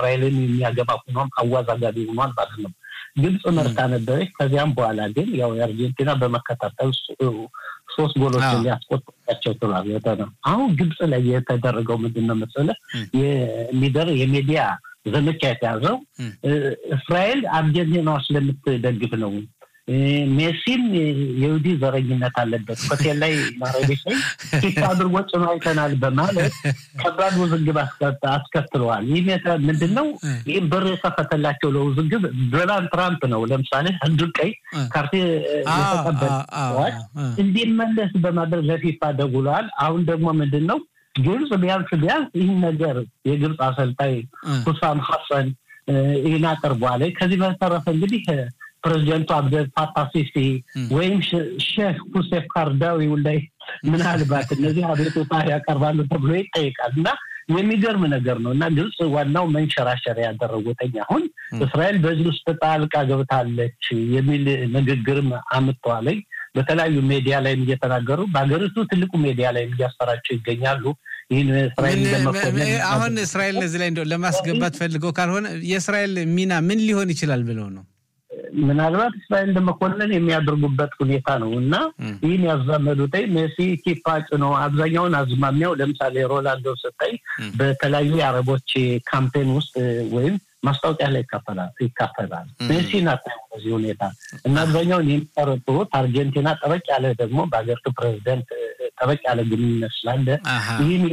እስራኤልን የሚያገባ ሆኗም አዋዛጋቢ ሆኗል ማለት ነው። ግብፅ መርታ ነበረች። ከዚያም በኋላ ግን ያው የአርጀንቲና በመከታተል ሶስት ጎሎችን ሊያስቆጥራቸው ችሏል። ነው አሁን ግብፅ ላይ የተደረገው ምንድን ነው መሰለህ የሚደር የሚዲያ ዘመቻ የተያዘው እስራኤል አርጀንቲናዋ ስለምትደግፍ ነው። ሜሲም የይሁዲ ዘረኝነት አለበት ሆቴል ላይ ማረቤት ላይ ፊት አድርጎ ጭኖ አይተናል በማለት ከባድ ውዝግብ አስከትለዋል። ይህ ምንድን ነው? ይህም በር የከፈተላቸው ለውዝግብ ዶናልድ ትራምፕ ነው። ለምሳሌ አንዱ ቀይ ካርቴ የተቀበለ ሰዎች እንዲመለስ በማድረግ ለፊፋ ደውለዋል። አሁን ደግሞ ምንድን ነው ግብፅ ቢያንስ ቢያንስ ይህን ነገር የግብፅ አሰልጣኝ ሁሳም ሀሰን ይህን አቅርቧል። ከዚህ በተረፈ እንግዲህ ፕሬዚደንቱ አብደል ፋታህ ሲሲ ወይም ሼህ ሁሴፍ ካርዳዊ ላይ ምናልባት እነዚህ አቤቱታ ያቀርባሉ ተብሎ ይጠይቃል እና የሚገርም ነገር ነው እና ግብፅ ዋናው መንሸራሸር ያደረጉትኝ አሁን እስራኤል በዚህ ውስጥ ጣልቃ ገብታለች የሚል ንግግርም አምጥተዋለኝ። በተለያዩ ሜዲያ ላይም እየተናገሩ በሀገሪቱ ትልቁ ሜዲያ ላይም እያሰራጩ ይገኛሉ። ይህን እስራኤል አሁን እስራኤል እዚህ ላይ እንደው ለማስገባት ፈልገው ካልሆነ የእስራኤል ሚና ምን ሊሆን ይችላል ብለው ነው ምናልባት እስራኤል ለመኮንን የሚያደርጉበት ሁኔታ ነው እና ይህን ያዛመዱት ሜሲ ኪፓ ጭኖ አብዛኛውን አዝማሚያው ለምሳሌ ሮላንዶ ስታይ በተለያዩ የአረቦች ካምፔን ውስጥ ወይም ማስታወቂያ ላይ ይካፈላል። ሜሲ ናት በዚህ ሁኔታ እና አብዛኛውን የሚጠረጥሩት አርጀንቲና ጠበቅ ያለ ደግሞ በሀገሪቱ ፕሬዚደንት ጠበቅ ያለ ግንኙነት ስላለ ይህን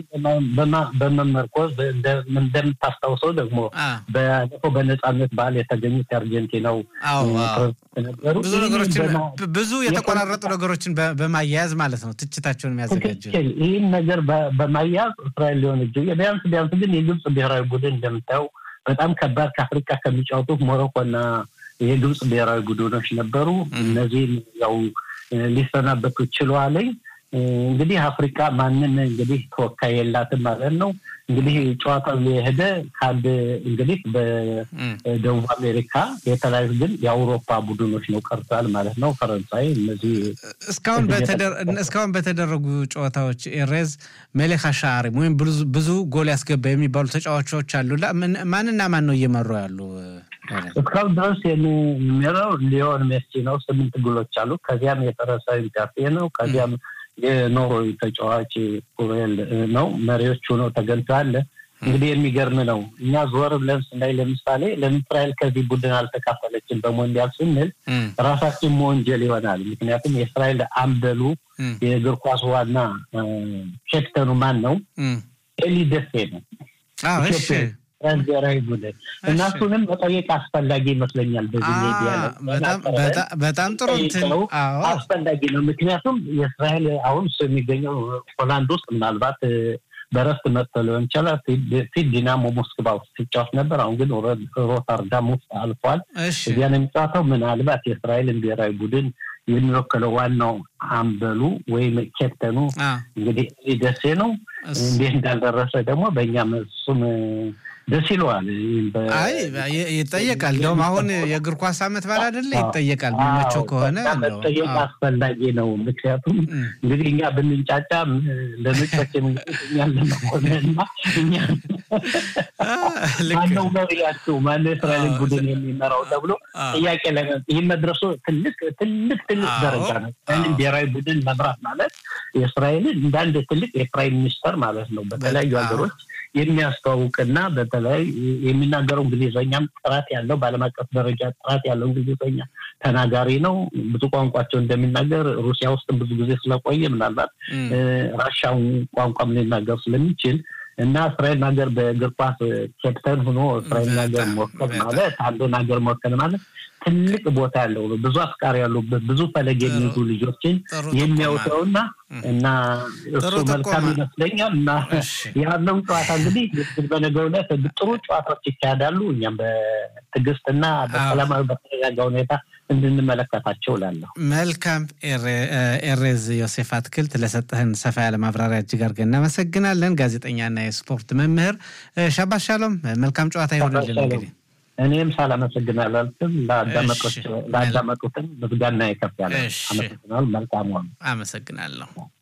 በመመርኮዝ እንደምታስታውሰው ደግሞ ባለፈው በነፃነት በዓል የተገኙት የአርጀንቲናው ነበሩ። ብዙ ነገሮችን ብዙ የተቆራረጡ ነገሮችን በማያያዝ ማለት ነው ትችታቸውን የሚያዘጋጀ ይህን ነገር በማያያዝ እስራኤል ሊሆን እጅ ቢያንስ ቢያንስ ግን የግብፅ ብሔራዊ ቡድን እንደምታየው በጣም ከባድ ከአፍሪካ ከሚጫወቱት ሞሮኮና የግብፅ ብሔራዊ ቡድኖች ነበሩ። እነዚህም ያው ሊሰናበቱ ችለዋለኝ። እንግዲህ አፍሪካ ማንም እንግዲህ ተወካይ የላትም ማለት ነው። እንግዲህ ጨዋታው የሄደ ከአንድ እንግዲህ በደቡብ አሜሪካ የተለያዩ ግን የአውሮፓ ቡድኖች ነው ቀርቷል ማለት ነው። ፈረንሳይ እነዚህ እስካሁን በተደረጉ ጨዋታዎች ኤሬዝ መሌክ ሻሪ ወይም ብዙ ጎል ያስገባ የሚባሉ ተጫዋቾች አሉ። ማንና ማን ነው እየመሩ ያሉ? እስካሁን ድረስ የሚመራው ሊዮን ሜሲ ነው። ስምንት ጎሎች አሉ። ከዚያም የፈረንሳዊ ምካፌ ነው። ከዚያም የኖርዌይ ተጫዋች ኩሬል ነው። መሪዎቹ ነው ተገኝተዋል። እንግዲህ የሚገርም ነው። እኛ ዞር ብለን ስናይ ለምሳሌ ለምን እስራኤል ከዚህ ቡድን አልተካፈለችም በሞንዲያል ስንል ራሳችን መወንጀል ይሆናል። ምክንያቱም የእስራኤል አምበሉ የእግር ኳስ ዋና ኬፕተኑ ማን ነው? ኤሊ ደሴ ነው። ብሔራዊ ቡድን እና እሱንም መጠየቅ አስፈላጊ ይመስለኛል። በዚህ ሚዲያ በጣም ጥሩ አስፈላጊ ነው። ምክንያቱም የእስራኤል አሁን እሱ የሚገኘው ሆላንድ ውስጥ ምናልባት በረፍት መጥቶ ሊሆን ይችላል። ፊት ዲናሞ ሞስክባ ውስጥ ሲጫወት ነበር። አሁን ግን ሮተርዳም ውስጥ አልፏል። እዚያ ነው የሚጫወተው። ምናልባት የእስራኤልን ብሔራዊ ቡድን የሚወክለው ዋናው አምበሉ ወይም ኬፕተኑ እንግዲህ ደሴ ነው። እንዴት እንዳልደረሰ ደግሞ በእኛም እሱም ደስ ይለዋል። አይ ይጠየቃል። እንደውም አሁን የእግር ኳስ ዓመት በዓል አይደለ? ይጠየቃል። የሚመቸው ከሆነ መጠየቅ አስፈላጊ ነው። ምክንያቱም እንግዲህ እኛ ብንንጫጫ ለነጮች እኛን ለመኮንንና እኛ ማነው መሪያቸው ማነው የእስራኤልን ቡድን የሚመራው ተብሎ ጥያቄ ላይ ይህ መድረሱ ትልቅ ትልቅ ትልቅ ደረጃ ነው። ይህንን ብሔራዊ ቡድን መምራት ማለት የእስራኤልን እንደ አንድ ትልቅ የፕራይም ሚኒስተር ማለት ነው በተለያዩ ሀገሮች የሚያስተዋውቅና በተለይ የሚናገረው እንግሊዝኛም ጥራት ያለው በዓለም አቀፍ ደረጃ ጥራት ያለው እንግሊዝኛ ተናጋሪ ነው። ብዙ ቋንቋቸው እንደሚናገር ሩሲያ ውስጥ ብዙ ጊዜ ስለቆየ ምናልባት ራሻውን ቋንቋም ሊናገር ስለሚችል እና እስራኤል ሀገር በእግር ኳስ ኬፕተን ሆኖ እስራኤል ሀገር መወከል ማለት አንዱን ሀገር መወከል ማለት ትልቅ ቦታ ያለው ነው። ብዙ አፍቃሪ ያሉበት ብዙ ፈለግ የሚይዙ ልጆችን የሚያውተውና እና እሱ መልካም ይመስለኛል እና ያለው ጨዋታ እንግዲህ በነገው ዕለት ጥሩ ጨዋታዎች ይካሄዳሉ። እኛም በትዕግስትና በሰላማዊ በተረጋጋ ሁኔታ እንድንመለከታቸው ላለሁ። መልካም ኤሬዝ ዮሴፍ አትክልት ለሰጠህን ሰፋ ያለ ማብራሪያ እጅግ አድርገን እናመሰግናለን። ጋዜጠኛና የስፖርት መምህር ሻባት ሻሎም። መልካም ጨዋታ ይሆንልን እንግዲህ እኔም ሳላመሰግን አላልፍም። ለአዳመጡትን ምስጋና ይከፍ ያለ አመሰግናል። መልካም አመሰግናለሁ።